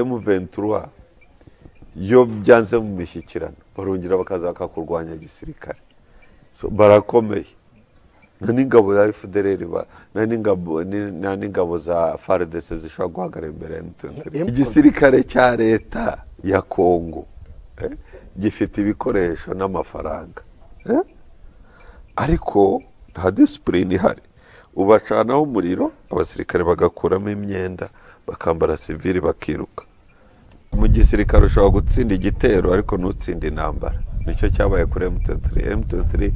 M23 iyo byanze mu mishyikirano barongera bakaza bakakurwanya gisirikare So, barakomeye nta n'ingabo za FDLR ba- nta n'ingabo- ni- nta n'ingabo za FARDC zishobora guhagarara imbere ya M23 igisirikare cya leta ya Kongo eh, gifite ibikoresho n'amafaranga eh? ariko nta disipurine ihari ubacanaho umuriro abasirikare bagakuramo imyenda bakambara sivili bakiruka mu gisirikare ushobora gutsinda igitero ariko ntutsinde intambara nicyo cyabaye kuri M23 M23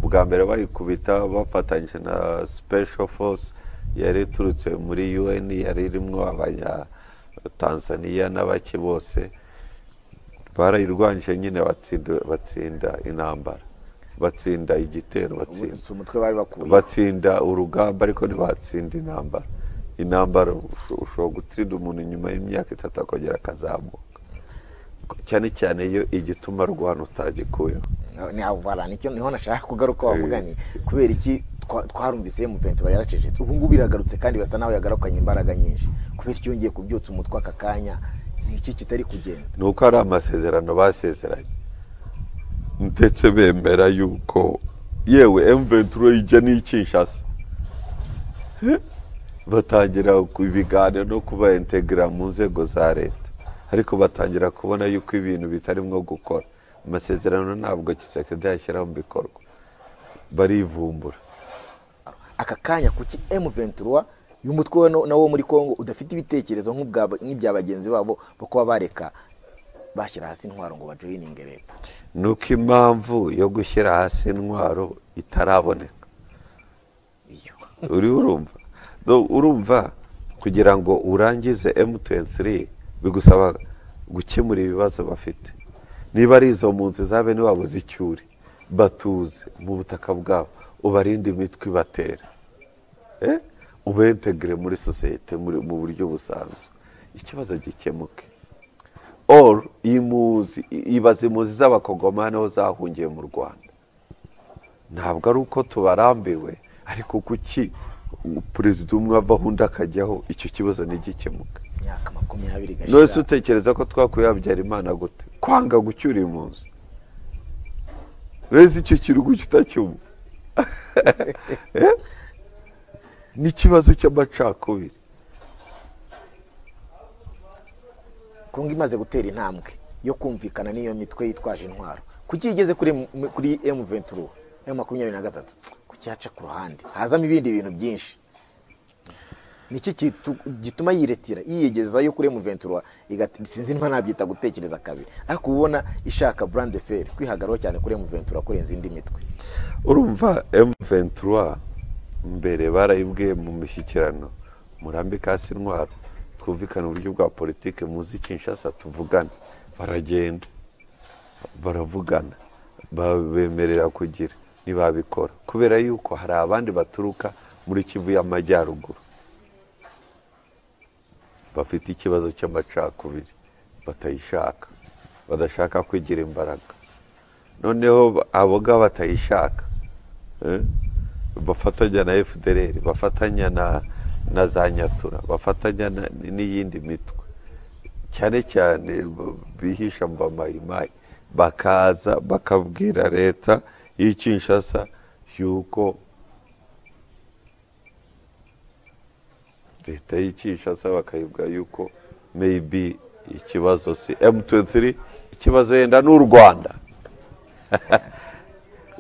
ubwa mbere bayikubita bafatanyije na special force yari iturutse muri UN yari irimo abanya Tanzania n'abaki bose barayirwanyije nyine batsinda, batsinda intambara batsinda igitero batsinda si umutwe bari bakuye batsinda urugamba ariko ntibatsinda intambara intambara usho- ushobora gutsinda umuntu nyuma y'imyaka itatu akongera akazamuka cyane cyane iyo igituma rwana utagikuyeho ni avara nicyo niho nashaka kugaruka wavuga ni kubera iki twa- twarumvise M23 yaracecetse ubu ngubu iragarutse kandi birasa naho yagarukanye imbaraga nyinshi kubera ko yongeye kubyutsa umutwe aka kanya ni iki kitari kugenda ni uko hari amasezerano basezeranye ndetse bemera yuko yewe M23 ijya n'ikinshasa batangira ku- ibiganiro no kubaintegra mu nzego za leta ariko batangira kubona yuko ibintu bitarimo gukora amasezerano ntabwo kisekedi yashyiraho mu bikorwa barivumbura aka kanya kuki M23 y'umutwe wa no- na wo muri Congo udafite ibitekerezo nk'ubwa- nk'ibya bagenzi babo bo kuba bareka bashyira hasi intwaro ngo bajoyininge leta ni uko impamvu yo gushyira hasi intwaro itaraboneka iyo uriho urumva Do- urumva kugira ngo urangize M23 bigusaba gukemura ibibazo bafite niba ari izo mpunzi za bene wabo z'icyuri batuze mu butaka bwabo ubarinde imitwe ibatera eh? ubentegire muri sosiyete muri- mu buryo busanzwe ikibazo gikemuke or imuzi ibaze imuzi z'abakongomani aho zahungiye mu rwanda ntabwo ari uko tubarambiwe ariko kuki perezida umwe avaho undi akajyaho icyo kibazo ntigikemuke imyaka makumyabiri nonese igashira utekereza ko twakuye habyara imana gute kwanga gucyura impunzi reza icyo kirugu kitacyumva Eh? n'ikibazo cy'amacakubiri Kongo imaze gutera intambwe yo kumvikana n'iyo mitwe yitwaje intwaro kuki igeze kuri M- kuri M23 M makumyabiri na gatatu kuki yaca ku ruhande hazamo ibindi bintu byinshi niki kitu- gituma yiretira yiyegezayo kuri M23 igat- sinzi niba nabyita gutekereza kabiri ariko ubona ishaka brand de fer kwihagaraho cyane kuri M23 kurenza indi mitwe urumva M23 mbere barayibwiye mu mishyikirano murambika hasi intwaro twumvikane uburyo bwa politike muzi Kinshasa tuvugane baragenda baravugana babemerera kugira ntibabikora kubera yuko hari abandi baturuka muri Kivu y'Amajyaruguru bafite ikibazo cy'amacakubiri batayishaka badashaka kwigira imbaraga noneho aboga batayishaka eh, bafatanya na fdr bafatanya na, na za nyatura bafatanya na- n'iyindi mitwe cyane cyane b- bihisha mu bamayimayi bakaza bakabwira leta y'ikinshasa yuko leta y'ikinshasa bakayibwa yuko maybe ikibazo si m23 ikibazo yenda n'u rwanda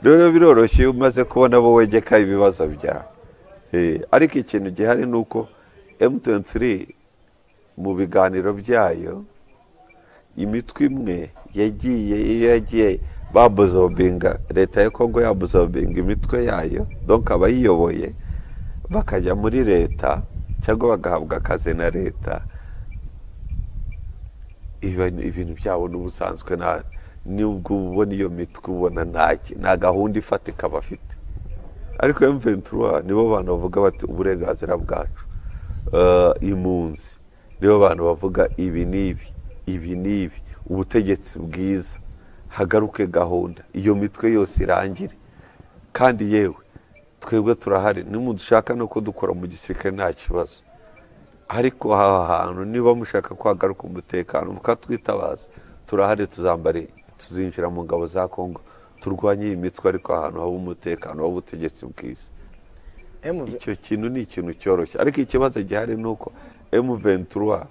rero biroroshye iyo umaze kubona abo wegeka ibibazo byawe Eh, ariko ikintu gihari ni uko m23 mu biganiro byayo imitwe imwe yagiye iyo yagiye babuzobinga leta ya kongo yabuzobinga imitwe yayo donka abayiyoboye bakajya muri leta cyangwa bagahabwa akazi na leta ibintu ibintu byabo n'ubusanzwe nta nubwo ubona iyo mitwe ubona ntaki nta gahunda ifatika bafite ariko M23 nibo bantu bavuga bati uburenganzira bwacu Eh, impunzi nibo bantu bavuga ibi n'ibi ibi n'ibi ubutegetsi bwiza hagaruke gahunda iyo mitwe yose irangire kandi yewe twebwe turahari nimudushaka no kudukora mu gisirikare nta kibazo ariko aha hantu niba mushaka kwagaruka umutekano mukatwitabaza turahari tuzambare tuzinjira mu ngabo za kongo turwanye iyi mitwe ariko ahantu haba umutekano waba ubutegetsi bwiza M- icyo kintu ni ikintu cyoroshye ariko ikibazo gihari ni uko emu ventura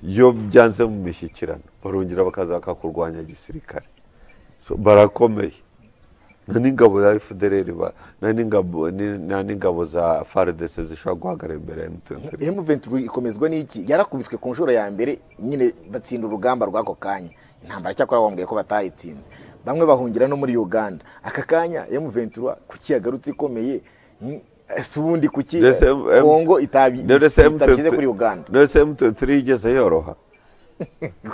iyo byanze mu mishyikirano barongera bakaza bakakurwanya gisirikare So, barakomeye nta n'ingabo za efudereri nta n'ingabo ni- nta n'ingabo za faridese zishobora guhagarara imbere ya emutiyeni M23 ikomezwa n'iki yarakubiswe ku nshuro ya mbere nyine batsinda urugamba rw'ako kanya intambara cyakora bambwiye ko batayitsinze bamwe bahungira no muri uganda aka kanya M23 kuki yagarutse ikomeye Hmm, ese ubundi kuki Ndetse eh, M- M- kongo itabi- itabishyize kuri uganda none se emutiyeni yigeze yoroha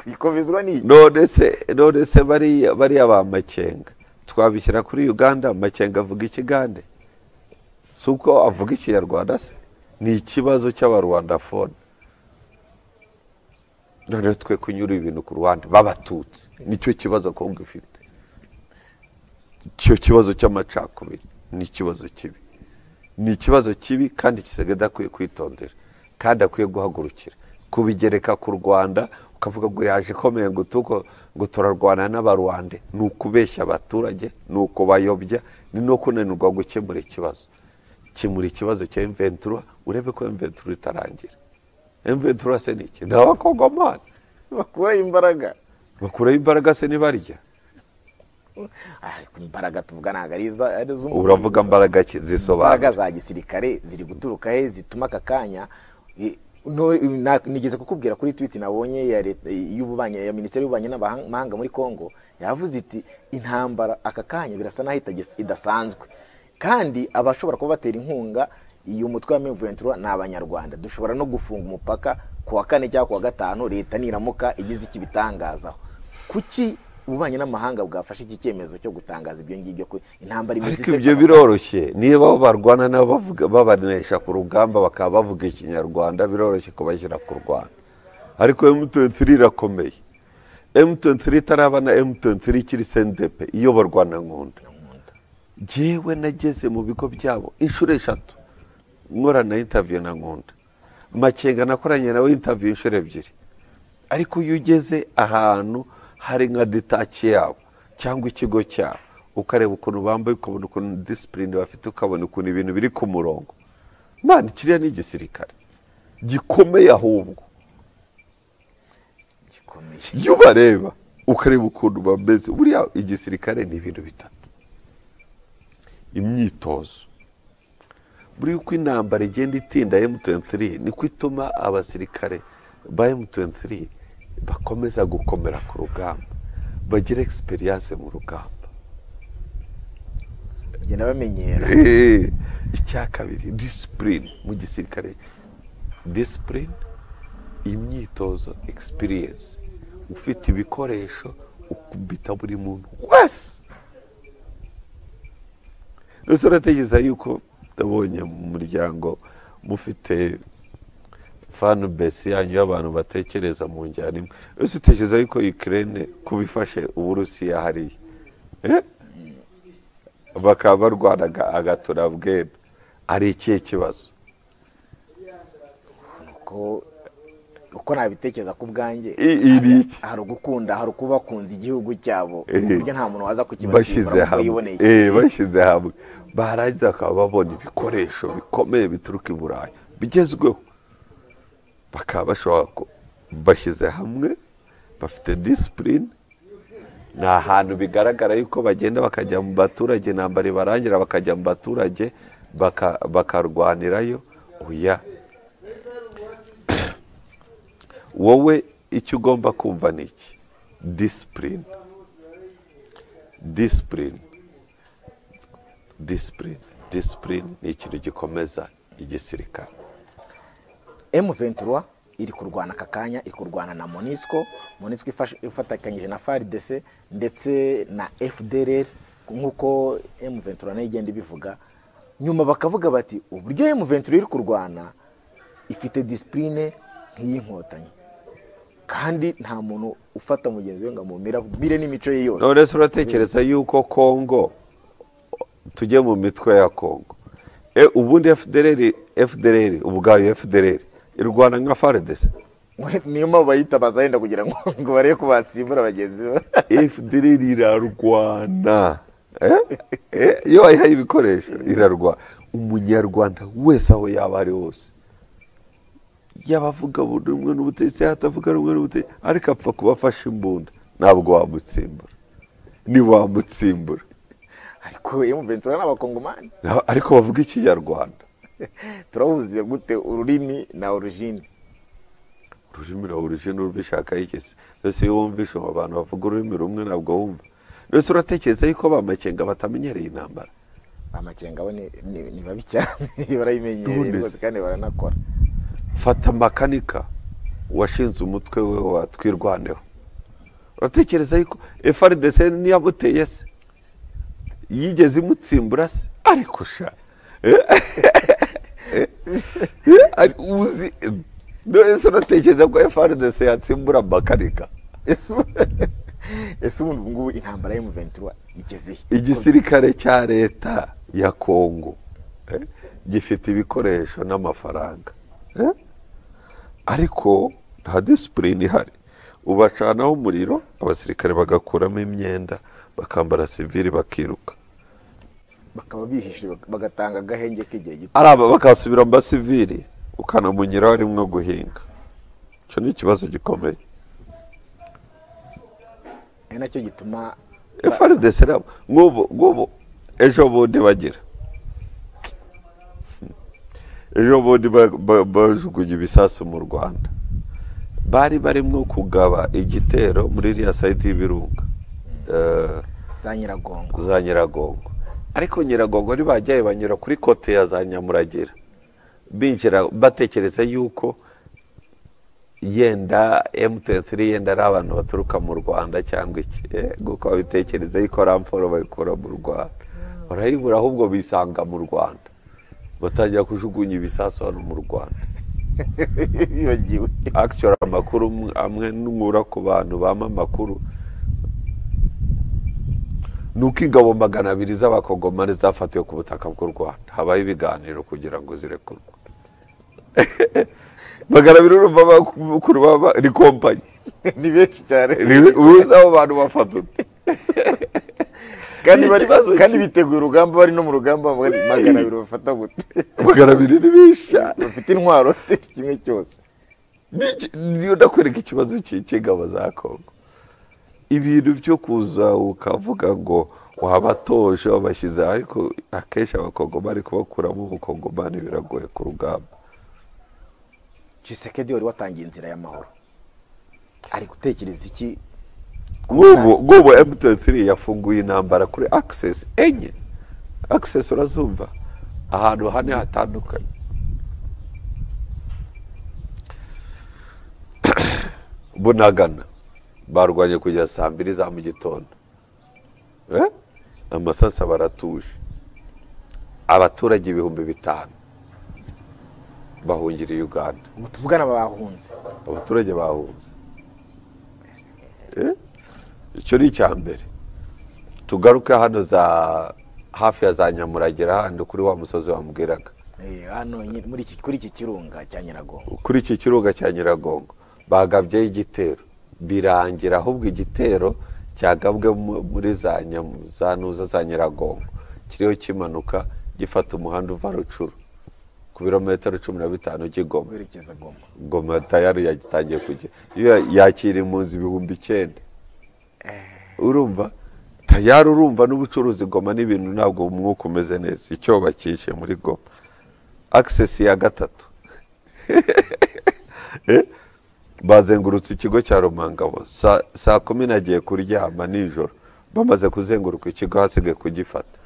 ikomezwa n'iki none se none se bariya bariya ba makenga twabishyira kuri uganda makenga avuga ikigande si uko avuga ikinyarwanda se ni ikibazo cy'abarwandafone none twe kunyura ibintu ku ruhande b'abatutsi nicyo kibazo kongo ifite icyo kibazo cy'amacakubiri ni ikibazo kibi ni ikibazo kibi kandi Kisegeda akwiye kwitondera kandi akwiye guhagurukira kubigereka ku rwanda ukavuga ngo yaje ikomeye ngo tuko ngo turarwana n'abarwande ni ukubeshya abaturage ni ukubayobya ni no kunanirwa gukemura ikibazo kimura ikibazo cya emventura urebe ko emventura itarangira emventura se ni iki ni abakongomani bakuraho imbaraga bakuraho imbaraga se nibarya Ah, imbaraga tuvuga ntabwo ari iza- ari iz'umubiri uravuga gusa. imbaraga ki- imbaraga zisobanura za gisirikare ziri guturuka he zituma aka kanya eh, no- na- nigeze kukubwira kuri twiti nabonye ya leta y'ububanyi ya minisiteri y'ububanyi n'amahanga muri kongo yavuze iti intambara aka kanya birasa naho itagis- idasanzwe kandi abashobora kuba batera inkunga iyo mutwe wa mivuventura ni abanyarwanda dushobora no gufunga umupaka ku wa kane cyangwa ku wa gatanu leta niramuka igize icyo ibitangazaho kuki ububanyi n'amahanga bwafashe iki cyemezo cyo gutangaza ibyo ngibyo ko intambara imaze ariko ite- ibyo biroroshye niba abo barwana nabo bavuga- babanesha ku rugamba bakaba bavuga ikinyarwanda biroroshye kubashyira ku rwanda ariko m23 irakomeye m23 itaraba na m23 ikiri sendepe iyoborwa na nkunda njyewe nageze mu bigo byabo inshuro eshatu nkorana intaviyo na nkunda makenga nakoranye nawe intaviyo inshuro ebyiri ariko iyo ugeze ahantu hari nka detaki yabo cyangwa ikigo cyabo ukareba ukuntu bambaye ukabona ukuntu disipurine bafite ukabona ukuntu ibintu biri ku murongo mwana kiriya ni igisirikare gikomeye ahubwo gikomeye iyo ubareba ukareba ukuntu bameze buriya igisirikare ni ibintu bitatu imyitozo buriya uko intambara igenda itinda M23 niko ituma abasirikare ba M23 bakomeza gukomera ku rugamba bagira egisperiyanse mu rugamba bagenda bamenyera Eh, icya kabiri disipurine mu gisirikare disipurine imyitozo egisipiriyensi ufite ibikoresho ukubita buri muntu wese ndetse uratekereza yuko nabonye mu muryango mufite fanu besi yanyu y'abantu batekereza mu njyana imwe ese utekereza yuko ikirere kubifashe uburusiya hariya Eh? bakaba barwana aga- agaturabwenda ari ikihe kibazo ko uko nabitekereza ku bwanjye I- iri iki? hari ugukunda hari ukubakunza igihugu cyabo Eh. ku buryo nta muntu waza bashyize kukibatsindira hamwe yiboneye Eh, bashyize hamwe barangiza bakaba babona ibikoresho bikomeye bituruka i burayi bigezweho bakaba bashobora ku- bashyize hamwe bafite disipurine ni ahantu bigaragara yuko bagenda bakajya mu baturage intambara ibarangira bakajya mu baturage baka- bakarwanirayo oya wowe icyo ugomba kumva ni iki disipurine disipurine disipurine disipurine ni ikintu gikomeza igisirikare M23 iri kurwana aka kanya iri kurwana na Monisco Monisco ifashe- ifatikanyije na FARDC ndetse na FDLR nk'uko M23 nayo igenda ibivuga nyuma bakavuga bati uburyo M23 iri kurwana ifite disipurine nk'iy'inkotanyi kandi nta muntu ufata mugenzi we ngo amumira mire n'imico ye yose none se uratekereza yuko kongo tujye mu mitwe ya kongo e, ubundi fdrr fdrr ubwayo fdrr irwana nka faredese niyo mpamvu bayitabaza yenda kugira ngo ngo barebe ko batsimbura bagenzi be fdr irarwana Eh? Eh, iyo wayihaye ibikoresho irarwana umunyarwanda wese aho yaba ari hose yaba avuga rumwe n'ubutegetsi yatavuga rumwe n'ubutegetsi ariko apfa kuba afashe imbunda ntabwo wamutsimbura ntiwamutsimbura ariko emu ventura ni abakongomani Na- ariko bavuga ikinyarwanda turahuze gute ururimi na orujini ururimi ruba uruje n'urubishakaho ikesi mbese iyo wumvishe abo bantu bavuga ururimi rumwe ntabwo wumva mbese uratekereza yuko bamakenga batamenyereye intambara amakenga bo ni- ni ni babi cyane barayimenyereye Ubundi rwose se. kandi baranakora fata makanika washinze umutwe we watwirwaneho uratekereza yuko frdc ntiyamuteye se yigeze imutsimbura se ariko sha Eh? Eh, ari- uzi mbese uratekereza ko frdc yatsimbura makanika ese ubu- ese ubundi ubu ngubu intambara y'emu ventura igeze he igisirikare cya leta ya kongo eh, gifite ibikoresho n'amafaranga eh? ariko nta disipurine ihari ubacanaho umuriro abasirikare bagakuramo imyenda bakambara sivili bakiruka bakaba bihishe bak- bagatanga agahenge k'igihe gito ari aba bakasubira mu basivili ukanamunyiraho arimwo guhinga icyo ni ikibazo gikomeye ari nacyo gituma frdc nabo nk'ubu nk'ubu ejo bundi bagira ejo bundi ba- ba- bajugunye ibisasu mu rwanda bari barimo kugaba igitero muri iriya sayiti y'ibirunga eh, za nyiragongo za nyiragongo ariko nyiragongo ntibajyaye banyura kuri kote ya za nyamuragira binjira batekereza yuko yenda mt3 yenda ari abantu baturuka mu rwanda cyangwa iki Eh, kuko babitekereza yuko ramforo bayikura mu rwanda barayibura ahubwo bisanga mu rwanda batangira kujugunya ibisasu hano mu rwanda bibagiwe akishyura amakuru amwe- amwe n'umura ku bantu bampa amakuru ni uko ingabo magana abiri z'abakongomani zafatiwe ku butaka bw'u rwanda habaho ibiganiro kugira ngo zirekurwe magana abiri urumva abakuru baba ni kompanyi ni benshi cyane Ni- ubuze abo bantu bafata ute kandi ni bari- ikibazo kandi ki- biteguye urugamba bari no mu rugamba bari magana abiri bafata gute magana abiri ni bisha bafite intwaro bafite kimwe cyose Niki- niyo ndakwereka ikibazo cy'ingabo za kongo ibintu byo kuza ukavuga ngo wabatoje wabashyize aha, ariko akenshi abakongomani kubakuramo ubukongomani biragoye ku rugamba Tshisekedi wari watangiye inzira y'amahoro ari gutekereza iki nk'ubu nk'ubu mt3 yafunguye intambara kuri access enye access urazumva ahantu hane hatandukanye bunagana barwanye kugeza saa mbiri za mu gitondo Eh? amasasa baratuje abaturage ibihumbi bitanu bahungiriye uganda ubu tuvugana bahunze abaturage bahunze Eh? icyo ni icya mbere tugaruke hano za hafi ya za nyamuragira handi kuri wa musozi wamubwiraga Eh, hano nyine muri iki kuri iki kirunga cya nyiragongo kuri iki kirunga cya nyiragongo bagabyeho igitero birangira ahubwo igitero cyagabwe mu- muri za Nyamu- za nuza za nyiragongo kiriho kimanuka gifata umuhanda uva rucuru ku birometero cumi na bitanu by'igoma werekeza goma ngoma tayari yagitangiye kujya iyo yakira impunzi ibihumbi icyenda urumva tayari urumva n'ubucuruzi goma n'ibintu ntabwo umwuka umeze neza icyo bacyishe muri goma akisesi ya gatatu Eh? bazengurutse ikigo cya rumangabo Sa- saa kumi nagiye kuryama nijoro bamaze kuzenguruka ikigo hasigaye kugifata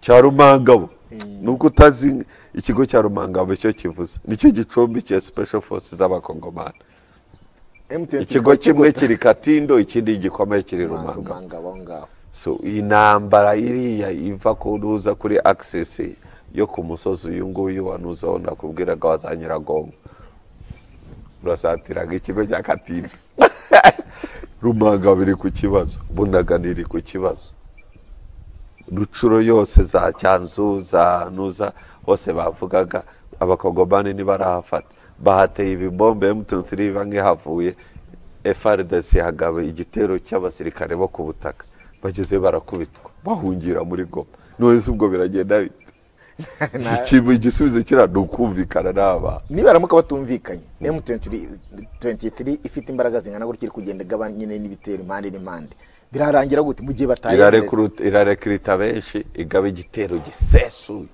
cya rumangabo nubwo utazi ikigo cya rumangabo icyo kivuze nicyo gicumbi cya special forces z'abakongomani M23 ikigo kimwe kigota- kiri katindo ikindi gikomeye kiri rumangabo rumanga aho ngaho so iyi ntambara iriya iva ku nuza kuri access yo ku musozi uyu nguyu wa nuza aho nakubwiraga wa za nyiragongo urasatiraga ikigo cya katindo rumangabe iri ku kibazo bunagana iri ku kibazo rucuro yose za cyanzu za nuza hose bavugaga abakongomani ntibarahafata bahateye ibibombe emutiyeni banki havuye efaridasi hagaba igitero cy'abasirikare bo ku butaka bageze barakubitwa bahungira muri goma none se ubwo biragenda bite Ikintu- igisubizo kiriya ni ukumvikana n'abana nibaramuka batumvikanye m23 ifite imbaraga zingana gutya iri kugenda igabanya nyine n'ibitero impande n'impande birarangira gute mu gihe bataye Irarekruta- irarekirita benshi igaba igitero gisesuye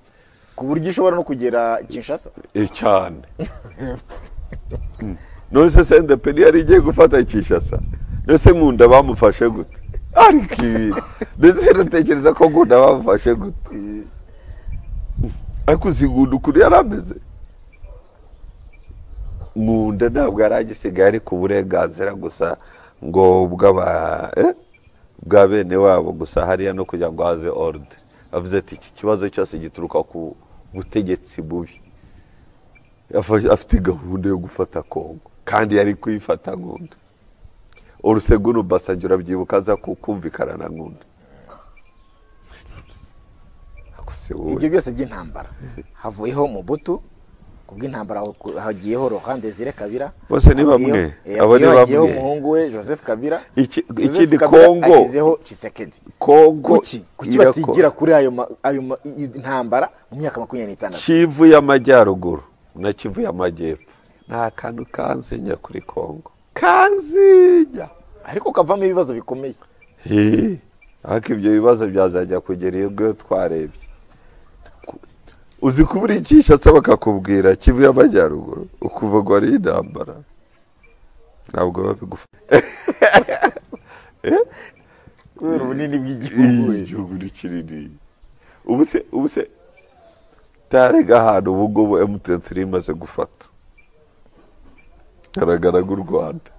ku buryo ishobora no kugera kinshasa Eh, cyane Mm. none se sendepe ntiyari igiye gufata kishasa mbese nkunda bamufashe gute ariko ibi ndetse natekereza ko nkunda bamufashe gute ariko uzi nkunda ukuntu yari ameze nkunda ntabwo yari agisigaye ari ku burenganzira gusa ngo bw'aba eh, bwa bene wabo gusa hariya no kugira ngo haze orudire avuze ati iki kibazo cyose gituruka ku butegetsi bubi Yafa- afite gahunda yo gufata kongo kandi yari kuyifata nkunda urusego urubasage urabyibuka aza ku- kumvikana na nkunda Gusa wowe. ibyo byose by'intambara havuyeho mubutu ku bw'intambara haku- hagiyeho rohan desire kabira Bose ni bamwe. Hagiyeho- Abo ni eh, hagiyeho bamwe. umuhungu we joseph kabira Iki- Joseph ikindi Kabila Kongo- ashyizeho Tshisekedi. kongo kuki kuki irako- batigira kuri ayo ma- ayo ma- i- ntambara mu myaka makumyabiri n'itandatu kivu y'amajyaruguru na kivu y'amajyepfo ni akantu kanzinya kuri kongo kanzinya ariko kavamo ibibazo bikomeye Hii, ariko ibyo bibazo byazajya kugera iyo ngiyo twarebye Ku- uzi kuburikisha se bakakubwira kivu y'amajyaruguru ukuva ngo hariyo intambara ntabwo biba bigufa kubera ubunini bw'igihugu Iyi, igihugu ni kinini ubu se ubu se tarega ahantu ubu ngubu emutiyeni turi imaze gufata hagaragara nk'u rwanda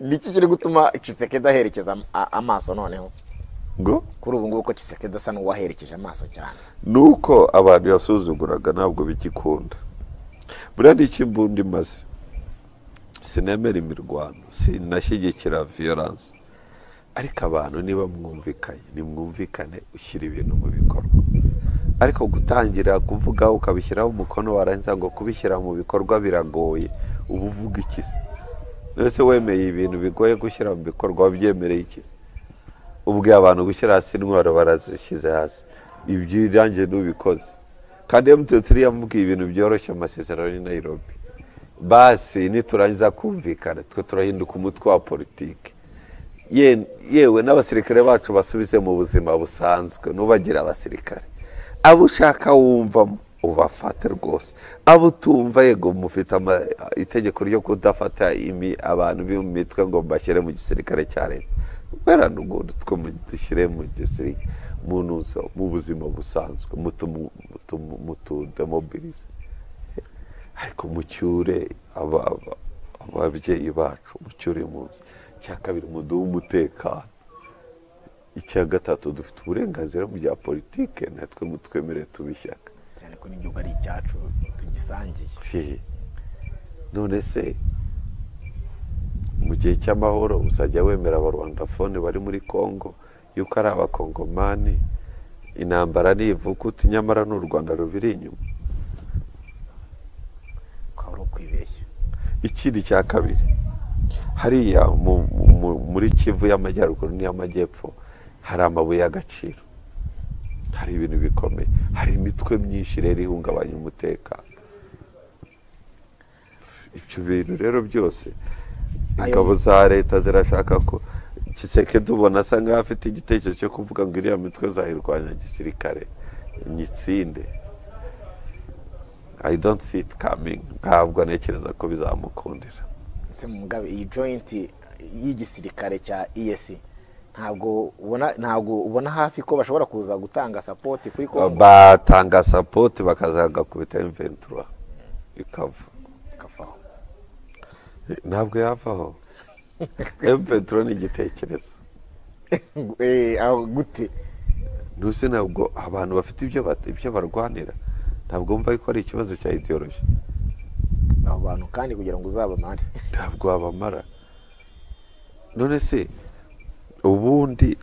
niki kiri gutuma Tshisekedi aherekeza am- a- amaso noneho ngo kuri ubu ngubu ko Tshisekedi asa n'uwaherekeje amaso cyane ni uko abantu yasuzuguraga ntabwo bigikunda buriya ni iki imbunda imaze sinemera imirwano sinashyigikira viyoranse ariko abantu niba mwumvikanye nimwumvikane ushyira ibintu mu bikorwa ariko gutangira kuvuga ukabishyiraho umukono warangiza ngo kubishyira mu bikorwa biragoye uba uvuga iki se mbese wemeye ibintu bigoye gushyira mu bikorwa wabyemereye iki se ubwiye abantu gushyira hasi intwaro barazishyize hasi ibyo irangiye n'ubikoze kandi emutiyeni yamubwiye ibintu byoroshye mu masezerano ya nayirobi basi niturangiza kumvikana twe turahinduka umutwe wa politiki Ye- yewe n'abasirikare bacu basubize mu buzima busanzwe nubagire abasirikare abo ushaka wumvamo ubafate rwose abo utumva yego mufite ama- itegeko ryo kudafata imi- abantu b'imitwe ngo mbashyire mu gisirikare cya leta kubera n'ubundi two dushyire mu gisirikare mu ntuzo mu buzima busanzwe mutumu- mutumu- mutudemobirize ariko mucyure aba- aba- ababyeyi bacu mucyure impunzi icya kabiri muduhe umutekano icya gatatu dufite uburenganzira mu bya politike natwe mutwemere tubishyaka cyane ko n'igihugu ari icyacu tugisangiye Fii. none se mu gihe cy'amahoro uzajya wemera abarwandafone bari muri congo yuko ari abakongomani intambara ntivukuti nyamara ni u rwanda rubiri inyuma ko ari ukwibeshya ikindi cya kabiri hariya mu- mu- muri kivu y'amajyaruguru n'iy'amajyepfo hari amabuye y'agaciro hari ibintu bikomeye hari imitwe myinshi rero ihungabanya umutekano ibyo bintu rero byose Ayo- ingabo za leta zirashaka ko kiseke tubona asa nkaho afite igitekerezo cyo kuvuga ngo iriya mitwe zayirwanya gisirikare nyitsinde i don't see it coming ntabwo ntekereza ko bizamukundira ese mugabe iyi joyinti y'igisirikare cya EAC ntabwo ubona ntabwo ubona hafi ko bashobora kuza gutanga sapoti kuri Kongo batanga sapoti bakazagakubita M23 ikava kavaho ntabwo yavaho M23 ni igitekerezo Eh, aho gute ntusi ntabwo abantu bafite ibyo bat- ibyo barwanira ntabwo wumva ko ari ikibazo cya ideology abo bantu kandi kugira ngo uzabamare ntabwo wabamara none se ubundi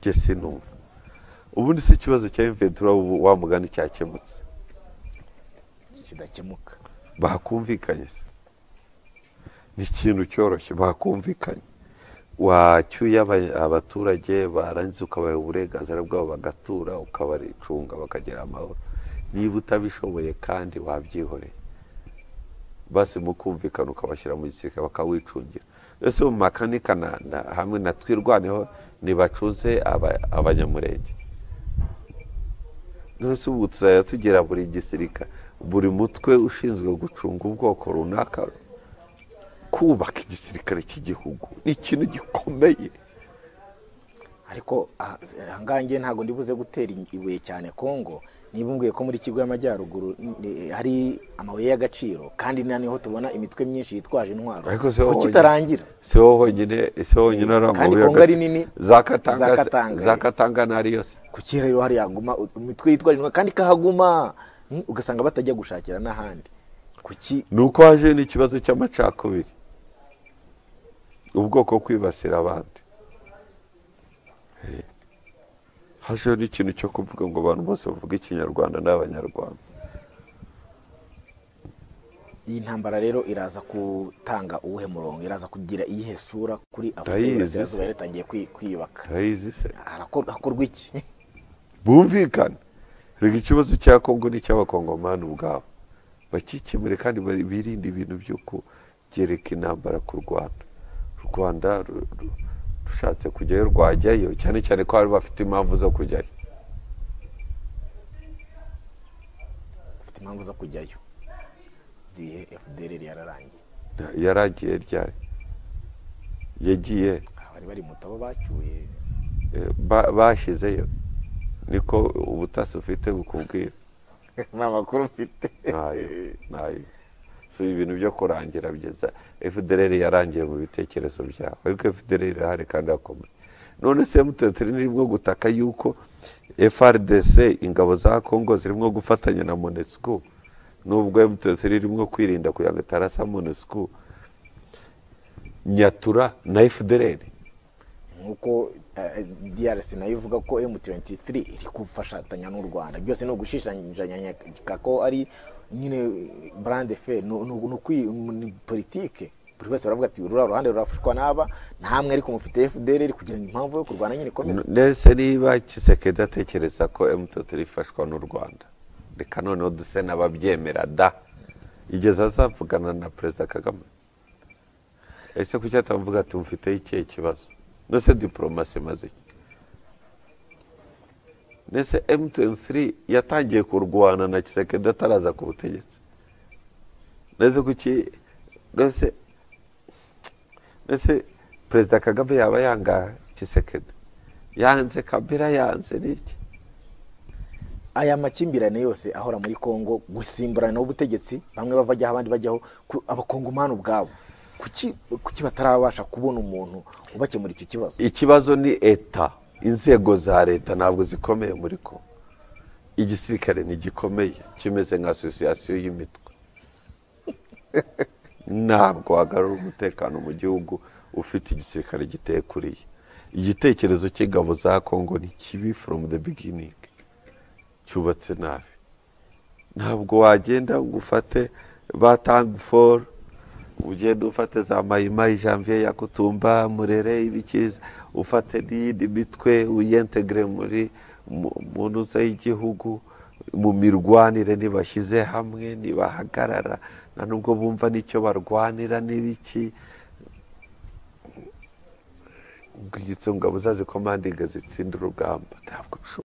jye sinumva ubundi si ikibazo cya imventura wa mugani cyakemutse kidakemuka bakumvikanye se ni ikintu cyoroshye bakumvikanye wacyuye aba- abaturage barangiza ukabaha uburenganzira bwabo bagatura ukabaricunga bakagira amahoro niba utabishoboye kandi wabyihoreye basi mukumvikana ukabashyira mu gisirikare bakawicungira ese mu makanika na- na- hamwe na twirwaneho ntibacuze aba- abanyamurenge none se ubu tuzajya tugira buri gisirikare buri mutwe ushinzwe gucunga ubwoko runaka kubaka igisirikare cy'igihugu ni ikintu gikomeye ariko aha- ahangaha ngewe ntabwo ndibuze gutera ibuye cyane kongo niba umbwiye ko muri kigo y'amajyaruguru ni- hari amabuye y'agaciro kandi na niho tubona imitwe myinshi yitwaje intwaro Ariko si wowe kuki wonyine. itarangira si wowe honyine si wowe honyine ari kandi amabuye kongo ari y'agaciro. nini zakatanga Zakatanga, eh. zakatanga ntari yose kuki rero hari yaguma u- imitwe yitwaje intwaro kandi ikahaguma ni- ugasanga batajya gushakira n'ahandi kuki ni uko haje n'ikibazo cy'amacakubiri ubwoko bwo kwibasira abandi Eh. hajeho n'ikintu cyo kuvuga ngo abantu bose bavuga ikinyarwanda n'abanyarwanda iyi ntambara rero iraza gutanga uwuhe murongo iraza kugira iyihe sura kuri afurika Ndayizi y'iburasirazuba se. yari itangiye kwi- kwiyubaka urayizi se Harakor- hakorwa iki bumvikane reka ikibazo cya kongo ni icy'abakongomani ubwabo bakikemure kandi bari- birinde ibintu byo kugereka intambara ku rwanda u rwanda ru- ru- rushatse kujyayo rwajyayo cyane cyane ko bari bafite impamvu zo kujyayo afite impamvu zo kujyayo zihe fdr yararangiye Na- yaragiye ryari yagiye Aha bari bari muto abo bacyuye eh, ba- bashyizeyo niko ubutasi ufite bukubwira ni amakuru mfite ntayo ntayo si ibintu byo kurangira byiza fdr yarangiye mu bitekerezo byabo ariko fdr irahari kandi irakomeye none se muteteri nirimo gutaka yuko frdc ingabo za congo zirimo gufatanya na monesco nubwo muteteri irimo kwirinda kugira ngo itarasa monesco nyatura na fdr nk'uko eh, drc nayo ivuga ko m23 iri gufatanya n'u rwanda byose ni ugushishanya ko ari nyine brand fe ni ni- ni ukwi- ni politike buri wese baravuga ati ruriya ruhande rurafashwa n'aba ntamwe ariko mufite fdr kugira ngo impamvu yo kurwana nyine ikomeze ndetse niba kisekedi atekereza ko emutiyeni ifashwa n'u rwanda reka noneho duse n'ababyemera da igeze azavugana na perezida kagame ese kuki atavuga ati mufiteho ikihe kibazo ndetse diporomasi imaze iki ndetse emutiyeni yatangiye kurwana na kisekedi ataraza ku butegetsi ndetse kuki ndetse ndetse perezida kagame yaba yanga kisekedi yanze kabira yanze n'iki aya makimbirane yose ahora muri kongo gusimburana ubutegetsi bamwe bava ajyaho abandi bajyaho ku- abakongomani ubwabo kuki kuki batarabasha kubona umuntu ubakemura icyo kibazo ikibazo ni eta inzego za leta ntabwo zikomeye muri ko igisirikare ntigikomeye kimeze nka asosiyasiyo y'imitwe ntabwo wagarura umutekano mu gihugu ufite igisirikare giteye kuriye igitekerezo cy'ingabo za kongo ni kibi foromu de biginingi cyubatse nabi ntabwo wagenda ngo ufate ba tangi foru ugende ufate za mayimayi janvier ya kutumba murere ibikiza ufate n'iyindi mitwe uyentegire muri mu- mu ntuza y'igihugu mu mirwanire ntibashyize hamwe ntibahagarara nta nubwo bumva n'icyo barwanira n'ibiki ngo izo ngabo zazikomandinga zitsindira urugamba ntabwo bishoboka